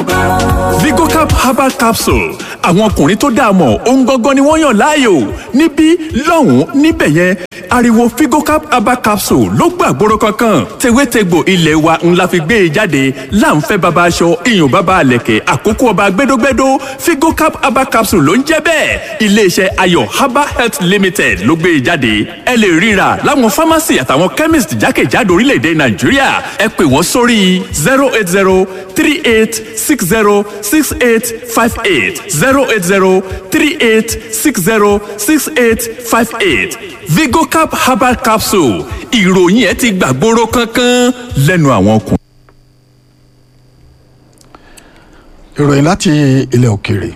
lọ́gán. Vigocap herbal capsule àwọn ọkùnrin tó dáa mọ̀ ohun gangan ni wọ́n yàn láàyò níbí lọ́hùn-ún níbẹ̀ yẹn ariwo Vigocap herbal capsule ló gbàgbóró kankan tewétegbò ilé wa ńlá fi gbé e jáde láǹfẹ́ baba aṣọ iyùn baba àlẹ̀kẹ̀ àkókò ọba gbẹdógbẹdó Vigocap herbal capsule ló ń jẹ́ bẹ́ẹ̀ iléeṣẹ́ ayọ̀ herbal health limited ló gbé e jáde ẹ lè ríra láwọn pharmacy àtàwọn chemist jákèjádò orílẹ̀-èdè Nàìjíríà ẹ pè wọ́n sórí zero eight zero three eight six zero six eight five eight zero eight zero three eight six zero six eight five eight Vigocap herbal capsule ìròyìn ẹ ti gbàgbóró kankan lẹ́nu àwọn ọkùnrin. ìròyìn láti ilẹ̀ òkèèrè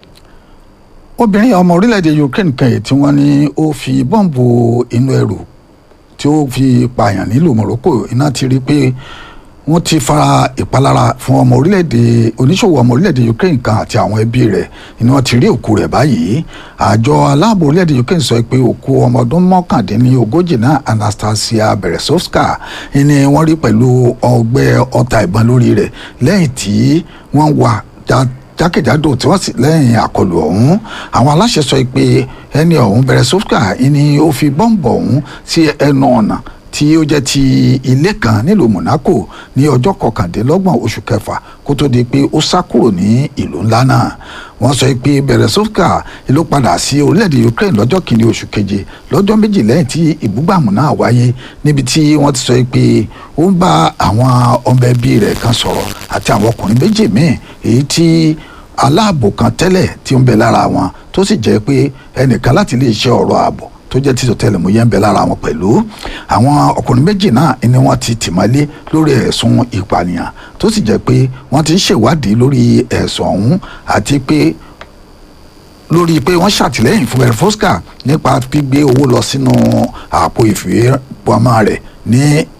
obìnrin ọmọ orílẹ̀-èdè Ukraine kan yìí tí wọ́n ní ó fi bọ́ǹbù inú ẹrù tí ó fi pààyàn nílùú Morocco iná ti rí pé wọ́n ti fara ìpalára fún ọmọ orílẹ̀-èdè oníṣòwò ọmọ orílẹ̀-èdè Ukraine kan àti àwọn ẹbí rẹ̀ ni wọ́n ti rí òkú rẹ̀ báyìí àjọ aláàbò orílẹ̀-èdè Ukraine sọ pé òkú ọmọ ọdún mọ́kàndínlógójì náà Anastasia Beresovska ni wọ́n rí pẹ̀lú ọgbẹ́ ọta ìbọn lórí rẹ̀ lẹ́yìn tí wọ́n wà jákèjádò tí wọ́n sì lẹ́yìn àkọlù ọ̀hún àwọn aláṣẹ sọ pé ẹni ọ̀hún Beresovska ni ó fi bọ́ǹbù ọ̀hún sí ẹnu ọ̀nà tí ó jẹ́ ti ilé kan nílùú Monaco ní ọjọ́ kọkàndínlọ́gbọ̀n oṣù kẹfà kó tó di pé ó sá kúrò ní ìlú ńlá náà wọ́n sọ pé Beresovska ló padà sí orílẹ̀-èdè Ukraine lọ́jọ́ kìíní oṣù keje lọ́jọ́ méjì lẹ́yìn tí ìbúgbàmù náà wáyé níbi tí wọ́n ti sọ pé ó ń bá àwọn ọmọ ẹbí rẹ̀ kan sọ̀rọ̀ àti àwọn ọkùnrin méjì míì èyí tí aláàbò kan tẹ́lẹ̀ tí ó ń bẹ lára wọn tó sì jẹ́ pé ẹnìkan láti lè ṣe ọ̀rọ̀ ààbò tó jẹ́ títò tẹlẹmúyẹ́ ń bẹ lára wọn pẹ̀lú àwọn ọkùnrin méjì náà ni wọ́n ti tìmọ́lé lórí ẹ̀sùn ìpànìyàn tó sì jẹ́ pé wọ́n ti ń ṣèwádìí lórí ẹ̀sùn ọ̀hún àti pé lórí pé wọ́n ṣàtìlẹ́yìn fún Beresovska nípa gbígbé owó lọ sínú àpò ìfowópamọ́ rẹ̀ ní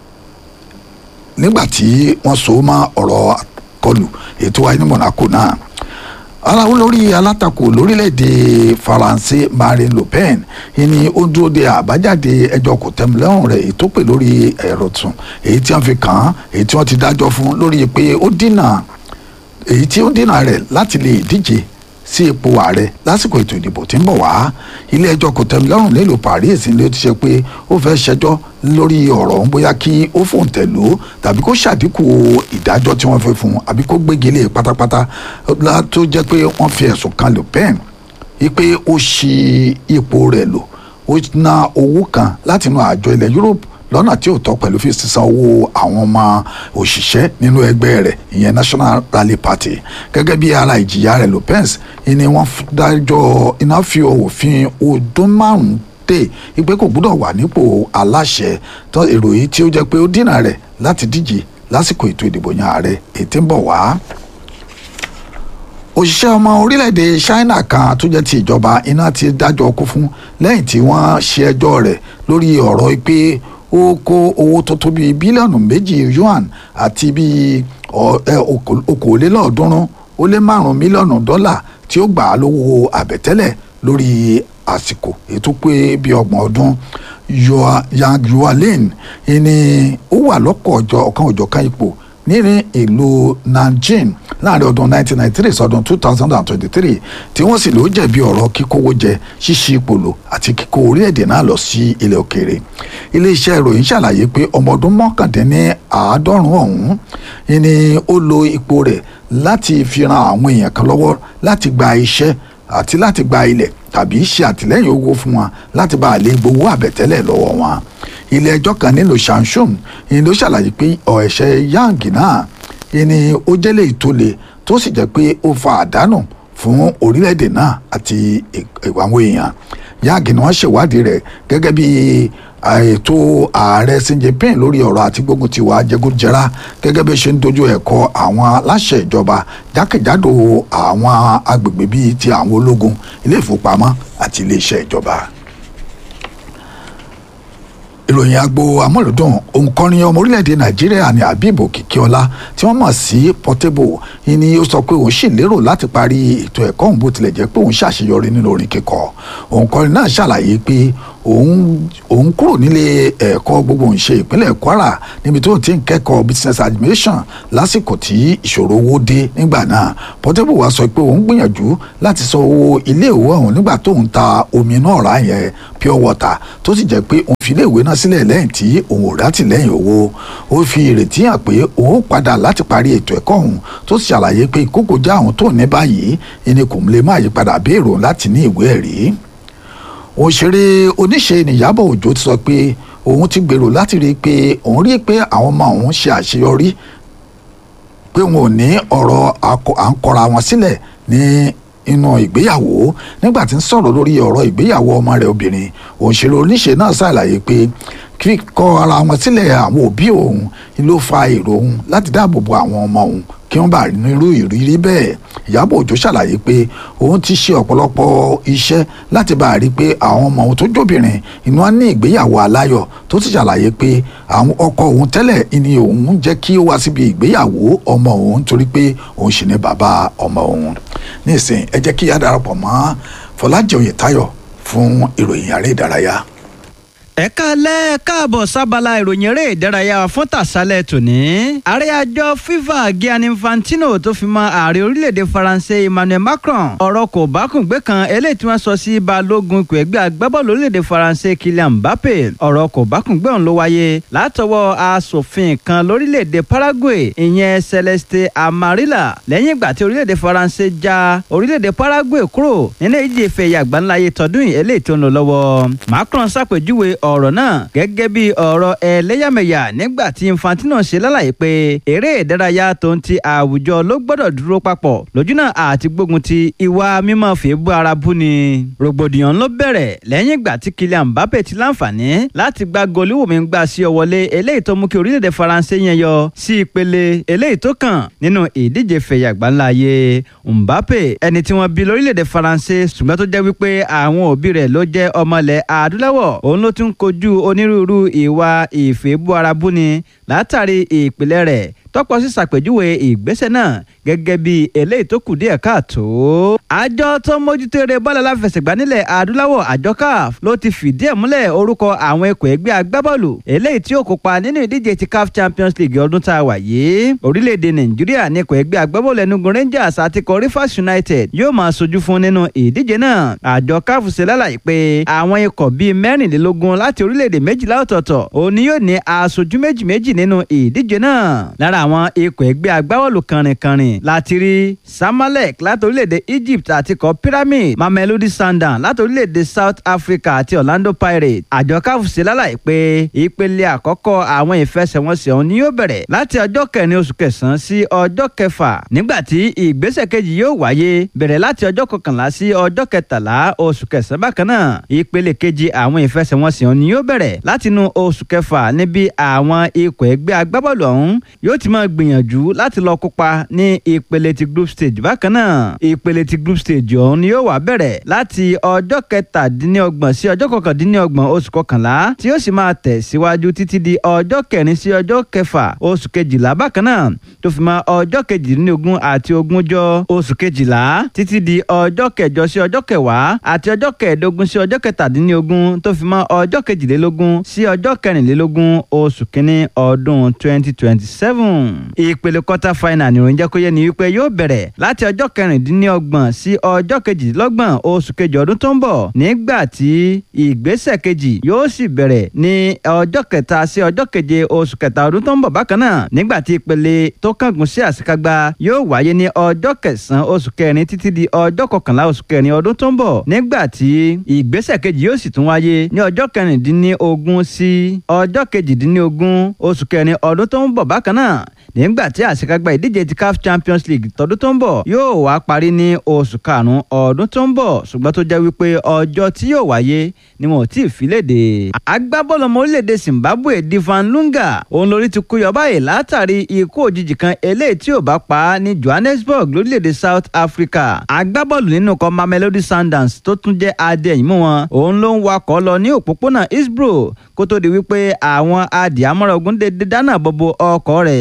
nígbà tí wọ́n so mọ́ ọ̀rọ̀ kọlù ètò wáyé ní Monaco náà aláwo lórí alátakò lórílẹ̀‐èdè faransé marine le pen ni ó dúró de àbájáde ẹjọ́ kòtẹ́milọ́rùn rẹ̀ èyí tó pè lórí ẹ̀rọ tún èyí tí wọ́n fi kàn án èyí tí wọ́n ti dájọ́ fún lórí pé ó dínà èyí tí ó dínà rẹ̀ láti lè díje sí ipò ààrẹ lásìkò ètò ìdìbò tí ń bọ̀ wá ilé ẹjọ́ kòtẹ́milọ́rùn nílùú paris ni ó ti ṣe pé ó fẹ́ ṣẹjọ́ lórí ọ̀rọ̀ ọ̀hún bóyá kí ó fòǹtẹ̀ lò ó tàbí kó ṣàdínkù ìdájọ́ tí wọ́n fẹ́ fún un àbí kó gbégi lé pátápátá tó jẹ́ pé wọ́n fi ẹ̀sùn kan Le Pen wípé ó ṣì ipò rẹ̀ lò ó ná owó kan látinú àjọ ilẹ̀ Europe lọ́nà tí ò tọ́ pẹ̀lú fi sísan owó àwọn ọmọ òṣìṣẹ́ nínú ẹgbẹ́ rẹ̀ ìyẹn National Rally Party gẹ́gẹ́ bí ara ìjìyà rẹ̀ Le Pen ni wọ́n dájọ́ iná fi òfin ọdún márùn-ún dé ìpè kò gbúdọ̀ wà nípò aláṣẹ tó èrò yìí tí ó jẹ́ pé ó dínà rẹ̀ láti díje lásìkò ètò ìdìbò yan ààrẹ ètí ń bọ̀ wá. òṣìṣẹ́ ọmọ orílẹ̀-èdè China kan tó jẹ́ ti ìjọba iná ti dájọ́ kú fún lẹ́yìn tí wọ́n ṣe ẹjọ́ rẹ̀ lórí ọ̀rọ̀ pé ó kó owó tó tó bíi bílíọ̀nù méjì yuan àti bíi okòólélọ́ọ̀ọ́dúnrún ó lé márùn-ún mílíọ̀nù dọ́là tí ó gbà á lówó àbẹ̀tẹ́lẹ̀ lórí àsìkò ètò pé bíi ọgbọ̀n ọdún yang yualin ni ó wà lọ́kọ̀ ọjọ́ ọ̀kan ọ̀jọ̀kan ipò ní ìlú Nanjing láàrin ọdún 1993 sọdún 2023 tí wọ́n sì ló jẹ̀bi ọ̀rọ̀ kíkówó jẹ ṣíṣí ipòlò àti kíkó orílẹ̀-èdè náà lọ sí ilẹ̀ òkèèrè iléeṣẹ́ ìròyìn ṣàlàyé pé ọmọ ọdún mọ́kàndínní àádọ́rùn-ún ọ̀hún ni ó lo ipò rẹ̀ láti fi ran àwọn èèyàn kan lọ́wọ́ láti gba iṣẹ́ àti láti gba ilẹ̀ tàbí ṣe àtìlẹ́yìn owó fún wọn láti bá a lè gbowó àbẹ̀tẹ́lẹ̀ lọ́wọ́ wọn ilé ẹjọ́ kan nílùú Shanshun ni ló ṣàlàyé pé ẹ̀ṣẹ̀ yang náà ni ó jẹ́lẹ̀ ìtòlè tó sì jẹ́ pé ó fa àdánù fún orílẹ̀-èdè náà àti àwọn èèyàn yang ni wọ́n ṣèwádìí rẹ̀ gẹ́gẹ́ bí ètò ààrẹ Xi Jinping lórí ọ̀rọ̀ àti gbógun ti wà jẹgúdújẹrá gẹ́gẹ́ bí ó ṣe ń dojú ẹ̀kọ́ àwọn aláṣẹ ìjọba jákèjádò àwọn agbègbè bíi ti àwọn ológun ilé ìfowópamọ́ àti iléeṣẹ́ ìjọba ìròyìn agbo amúlùdùn òǹkọrin ọmọ orílẹ̀-èdè nàìjíríà ní habib òkìkíọ́lá tí wọ́n mọ̀ sí portable ni ó sọ pé òun sì lérò láti parí ètò ẹ̀kọ́ òun bó tilẹ̀ jẹ́ pé òun ṣàṣeyọrí nínú orin kíkọ òǹkọrin náà ṣàlàyé pé òun òun kúrò nílé ẹ̀kọ́ gbogbo ń ṣe ìpínlẹ̀ Kwara níbi tó ti ń kẹ́kọ̀ọ́ business administration lásìkò tí ìṣòro owó dé nígbà náà Portable wá sọ pé òun gbìyànjú láti san owó iléèwé ọ̀hún nígbà tó ń ta omi náà rà yẹn pure water tó sì jẹ́ pé òun fi iléèwé náà sílẹ̀ lẹ́yìn tí òun ò rátìlẹ́yìn owó ó fi ìrètí hàn pé òun padà láti parí ètò ẹ̀kọ́ ọ̀hún tó sì ṣàlàyé pé ìkókò já àwọn tó ní báyìí ẹni kò lè má yípadà béèrò láti ní ìwé ẹ̀rí òṣèré oníṣe nìyábọ̀ òjó ti sọ pé òun ti gbèrò láti rí i pé òun rí i pé àwọn ọmọ òun ṣe àṣeyọrí pé wọn ò ní ọ̀rọ̀ à ń kọra wọn sílẹ̀ ní inú ìgbéyàwó nígbà tí ń sọ̀rọ̀ lórí ọ̀rọ̀ ìgbéyàwó ọmọ rẹ̀ obìnrin òṣèré oníṣe náà ṣàlàyé pé kíkọ ara wọn sílẹ̀ àwọn òbí òun ló fa èrò òun láti dáàbò bo àwọn ọmọ òun kí wọ́n bá ní irú ìrírí bẹ́ẹ̀ Ìyábọ̀ Òjó ṣàlàyé pé òun ti ṣe ọ̀pọ̀lọpọ̀ iṣẹ́ láti bá a rí i pé àwọn ọmọ òun tó jóbìnrin inú á ní ìgbéyàwó aláyọ̀ tó ti ṣàlàyé pé àwọn ọkọ òun tẹ́lẹ̀ ni òun jẹ́ kí ó wá síbi ìgbéyàwó ọmọ òun torí pé òun sì ní bàbá ọmọ òun nísìnyí ẹ jẹ́ kí á darapọ̀ mọ́ Fọlájì Oyètáyọ̀ fún ìròyìn àrẹ ìdárayá ẹ káalẹ́ káàbọ̀ sábàlá ìròyìn eré ìdárayá fún tàṣálẹ̀ tòní. ààrẹ àjọ FIFA Gianni Infantino tó fi mọ ààrẹ orílẹ̀-èdè faransé Emmanuel Macron ọ̀rọ̀ kò bákùngbé kan eléyìí tí wọ́n sọ sí balógun ikọ̀ ẹgbẹ́ agbábọ́ọ̀lù orílẹ̀-èdè faransé Kylian Mbappe ọ̀rọ̀ kò bákùngbé ọ̀hún ló wáyé látọwọ́ asòfin kan lórílẹ̀-èdè Paraguay ìyẹn Celeste Amarilla lẹ́yìn ìgbà tí orílẹ̀-èdè faransé já orílẹ̀-èdè Paraguay kúrò nínú ìdíje ife ẹ̀yà àgbáńláyé tọdún yìí eléyìí tó ń lọ lọ́wọ́ Macron ṣàpèjúwe ọ̀rọ̀ náà gẹ́gẹ́ bí ọ̀rọ̀ ẹlẹ́yàmẹ̀yà nígbà tí Infantino ṣe lálàyé pé eré ìdárayá tó ń ti àwùjọ ló gbọ́dọ̀ dúró papọ̀ lójúnà àti gbógun ti ìwà mímọ́ fèébú ara bú ni. rògbòdìyàn ló bẹ̀rẹ̀ lẹ́yìn ìgbà tí Kylian Mbappe ti láǹfààní láti gba goliwòmí gbà sí ọ wọlé eléyìí tó mú kí orílẹ̀-èdè Faransé yẹn yọ sí ìpele eléyìí tó kàn nínú ìdíje fẹ̀yà gbáńláyé Mbappe ẹni tí wọ́n bí lórílẹ̀-èdè Faransé ṣùgbọ́n tó jẹ́ wípé àwọn òbí rẹ̀ ló jẹ́ ọmọlẹ̀ adúláwọ̀ òun ló tún kojú onírúurú ìwà ìfẹ́bú ara búni látàrí ìpìlẹ̀ rẹ̀ tọ́pọ̀ sí ṣàpèjúwe ìgbésẹ̀ náà gẹ́gẹ́ bí eléyìí tó kù díẹ̀ káàtó. àjọ tó ń mójútó eré bọ́ọ̀lù aláfẹsẹ̀gbá nílẹ̀ adúláwọ̀ àjọ CAF ló ti fìdí ẹ̀ múlẹ̀ orúkọ àwọn ikọ̀ ẹgbẹ́ agbábọ́ọ̀lù eléyìí tí ó kópa nínú ìdíje ti CAF Champions League ọdún tá a wà yìí. orílẹ̀-èdè Nàìjíríà ní ikọ̀ ẹgbẹ́ agbábọ́ọ̀lù Enugu Rangers àti ikọ̀ Rivers United yóò máa sojú fún nínú ìdíje náà. àjọ CAF ṣe lálàyé pé àwọn ikọ̀ bíi mẹ́rìnlélógún láti orílẹ̀-èdè méjìlá ọ̀tọ̀ọ̀tọ̀ òní yóò ní aṣojú méjì méjì nínú ìdíje náà. lára àwọn ikọ̀ ẹgbẹ́ agbábọ́ọ̀lù kànrìnkànrìn láti rí Samalek láti orílẹ̀-èdè Egypt àti ikọ̀ Pyramid Mamelodi Sundowns láti orílẹ̀-èdè South Africa àti Orlando Pirates. àjọ CAF ṣe lálàyé pé ìpele àkọ́kọ́ àwọn ìfẹsẹ̀wọnsẹ̀ ọ̀hún ni yóò bẹ̀rẹ̀ láti ọjọ́ kẹrin oṣù kẹsàn-án sí ọjọ́ kẹfà nígbà tí ìgbésẹ̀ kejì yóò wáyé bẹ̀rẹ̀ láti ọjọ́ kọkànlá sí ọjọ́ kẹtàlá oṣù kẹsàn-án bákan náà ìpele kejì àwọn ìfẹsẹ̀wọnsẹ̀ ọ̀hún ni yóò bẹ̀rẹ̀ látinú oṣù kẹfà níbi àwọn ikọ̀ ẹgbẹ́ agbábọ́ọ̀lù ọ̀hún yóò ti máa gbìyànjú láti lọ kópa ní ìpele ti group stage bákan náà ìpele ti group stage ọ̀hún ni yóò wá bẹ̀rẹ̀ láti ọjọ́ kẹtàdínlọ́gbọ̀n sí ọjọ́ kọkàndínlọ́gbọ̀n oṣù kọkànlá tí yóò sì máa tẹ̀ síwájú títí di ọjọ́ kẹrin sí ọjọ́ kẹfà oṣù kejìlá bákan náà tó fi mọ́ ọjọ́ kejìdínlógún àti ogúnjọ́ oṣù kejìlá títí di ọjọ́ kẹjọ sí ọjọ́ kẹwàá àti ọjọ́ kẹẹ̀ẹ́dógún sí ọjọ́ kẹtàdínlógún tó fi mọ́ ọjọ́ kejìlélógún sí ọjọ́ kẹrìnlélógún oṣù kínní ọdún twenty twenty seven ìpele quarter final ni ìròyìn jẹ́ kó yé ni wípé yóò bẹ̀rẹ̀ láti ọjọ́ kẹrìndínlọ́gbọ̀n sí ọjọ́ kejìdínlọ́gbọ̀n oṣù kejì ọdún tó ń bọ̀ nígbà tí ìgbésẹ̀ kejì yóò sì bẹ̀rẹ̀ ní ọjọ́ kẹta sí ọjọ́ keje oṣù kẹta ọdún tó ń bọ̀ bákan náà nígbà tí ìpele tó kángun sí àṣekágbá yóò wáyé ní ọjọ́ kẹsàn-án oṣù kẹrin títí di ọjọ́ kọkànlá oṣù kẹrin ọdún tó ń bọ̀ nígbà tí ìgbésẹ̀ kejì yóò sì tún wáyé ní ọjọ́ kẹrìndínlógún sí ọjọ́ kejìdínlógún oṣù kẹrin ọdún tó ń bọ̀ bákan náà nígbà tí àṣekágbá ìdíje ti CAF Champions League tọdún tó ń bọ̀ yóò wá parí ní oṣù karùn-ún ọdún tó ń bọ̀ ṣùgbọ́n tó jẹ́ wípé ọjọ́ tí yóò wáyé ni wọn ò tí ì fi léde. agbábọ́ọ̀lù ọmọ orílẹ̀-èdè Zimbabwe Divan Lunga òun lórí ti kú yọ báyìí látàrí ikú òjijì kan eléyìí tí ò bá pa á ní Johannesburg lórílẹ̀-èdè South Africa. agbábọ́ọ̀lù nínú kan Mamelodi Sundowns tó tún jẹ́ adéyìnmú wọn òun ló ń wakọ̀ lọ ní òpópónà Hillsborough kó tó di wípé àwọn adìyàmọ́ra ogun dédé dáná bọ́bọ́ ọkọ̀ rẹ̀ ikọ̀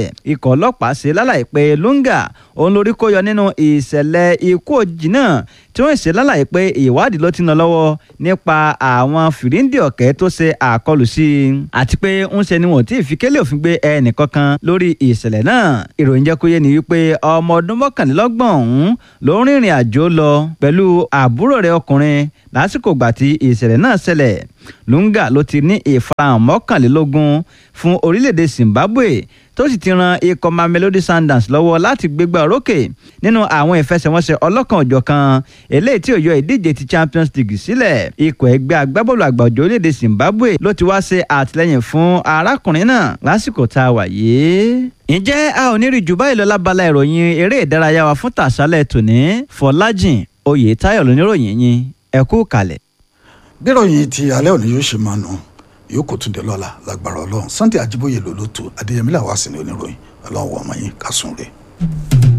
ikọ̀ ọlọ́pàá ṣe lálàyé pé Lunga òun lórí kó yọ nínú ìṣẹ̀lẹ̀ ikú òjijì náà tí wọ́n ṣe lálàyé pé ìwádìí ló ti ń lọ lọ́wọ́ nípa àwọn fìríǹdì ọ̀kẹ́ tó ṣe àkọlù sí i àti pé ń ṣe ni wọn ò tí ì fi kélé òfin gbé ẹnì kankan lórí ìṣẹ̀lẹ̀ náà ìròyìn jẹ́ kó yé ni wípé ọmọ ọdún mọ́kànlélọ́gbọ̀n ọ̀hún ló ń rìnrìn àjò lọ pẹ̀lú àbúrò rẹ̀ ọkùnrin lásìkò gbà tí ìṣẹ̀lẹ̀ náà ṣẹlẹ̀ Lunga ló ti ní ìfarahàn mọ́kànlélógún fún orílẹ̀-èdè Zimbabwe tó sì ti ran ikọ̀ Mamelodi Sundowns lọ́wọ́ láti gbégbá orókè nínú àwọn ìfẹsẹ̀wọnsẹ̀ ọlọ́kan-ò-jọ̀kan eléyìí tí ó yọ ìdíje ti Champions League sílẹ̀ ikọ̀ ẹgbẹ́ agbábọ́ọ̀lù àgbà òjò orílẹ̀-èdè Zimbabwe ló ti wá ṣe àtìlẹ́yìn fún arákùnrin náà lásìkò tá a wà yìí ǹjẹ́ a ò ní rí jù báyìí lọ lábala ìròyìn eré ìdárayá wa fún tàṣálẹ̀ tòní Fọlájìn Oyètáyọ̀ lóníròyìn yín ẹ kú kalẹ̀. bíròyìn ti alẹ́ òní yóò ṣe máa nù yóò kó tún dé lọ́la lágbára ọlọ́run Sunday Ajíbóyè ló ló tó Adéyẹmí làwọn àsìnì oníròyìn ọlọ́run wọ̀ ọmọ yín kásùn rè.